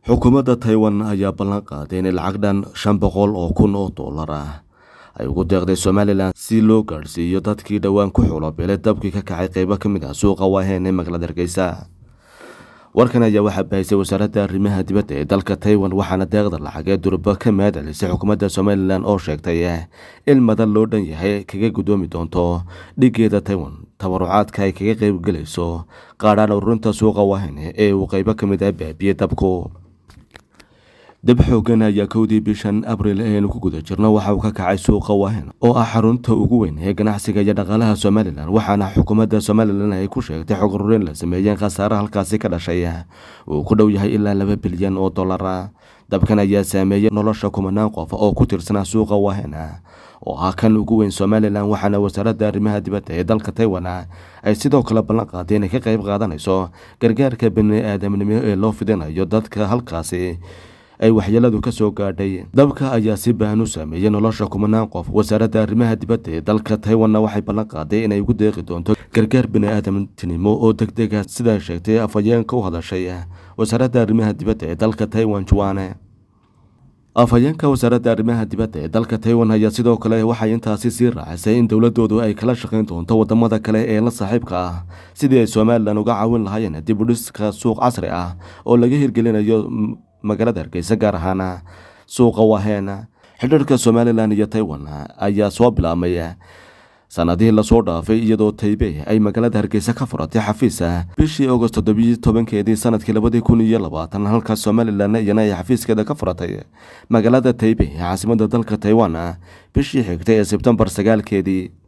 xukuumadda taiwan ayaa ballan qaaday inay lacag dhan shan boqol oo kun oo dollar ah ay ugu deeqday somalilan si loo gaadhsiiyo dadkii dhowaan ku xulobeelay dabkii ka kacay qeybo ka mid ah suuqa waaheen ee magaalada hargeysa warkan ayaa waxaa bahisay wasaaradda arrimaha dibadda ee dalka taiwan waxaana deeqda lacag ee durba ka mahadcelisay xukuumadda somalilan oo sheegtay in madan loo dhan yahay kaga gudoomi doonto dhigeeda taiwan tabarucaadka ay kaga qeybgelayso qaadhaan ururinta suuqa waaheen ee uu qeybo ka mid ah baabiyey dabku dab xoogan ayaa kowdii bishan abril eenu ku guda jirno waxa uu ka kacay suuqa waahen oo ah xarunta ugu weyn ee ganacsiga iyo dhaqaalaha somalilan waxaana xukuumadda somalilan ay ku sheegtay xog ururin la sameeyeen khasaare halkaasi ka dhashay uu ku dhow yahay ilaa laba bilyan oo dollara dabkan ayaa saameeyey nolosha kumanaan qof oo ku tirsanaa suuqa waahen oo ah kan ugu weyn somalilan waxaana wasaaradda arrimaha dibadda ee dalka taiwan ay sidoo kale ballan qaaday inay ka qayb qaadanayso gargaarka bani aadamnimo ee loo fidinayo dadka halkaasi ay waxyeeladu ka soo gaadhay dabka ayaa si baahan u saameeyey nolosha kumanaan qof wasaaradda arrimaha dibadda ee dalka taiwanna waxay ballan qaaday inay ugu deeqi doonto gargaar bini aadamtinimo oo deg dega sidaa sheegtay afhayeenka u hadashay wasaaradda arrimaha dibadda ee dalka taiwan juane afhayeenka wasaaradda arrimaha dibadda ee dalka taiwan ayaa sidoo kale waxay intaasi sii raacisay in dowladoodu ay kala shaqayn doonto wadamada kale ee la saaxiibka ah sidii ay somalilan uga caawin lahaayeen dib u dhiska suuq casri ah oo laga hirgelinayo magaalada hargeysa gaar ahaan suuqa waaheen xidhiirka somalilan iyo taiwan ayaa soo bilaabmay sanadihii lasoo dhaafay iyadoo taybey ay magaalada hargeysa ka furatay xafiisa bishii agost toddobiyi tobankeedii sanadkii labadii kun iyo labaatan halka somalilan iyana ay xafiiskeeda ka furatay magaalada taybey ee caasimada dalka taiwan bishii xigtay ee sebtembar sagaalkeedii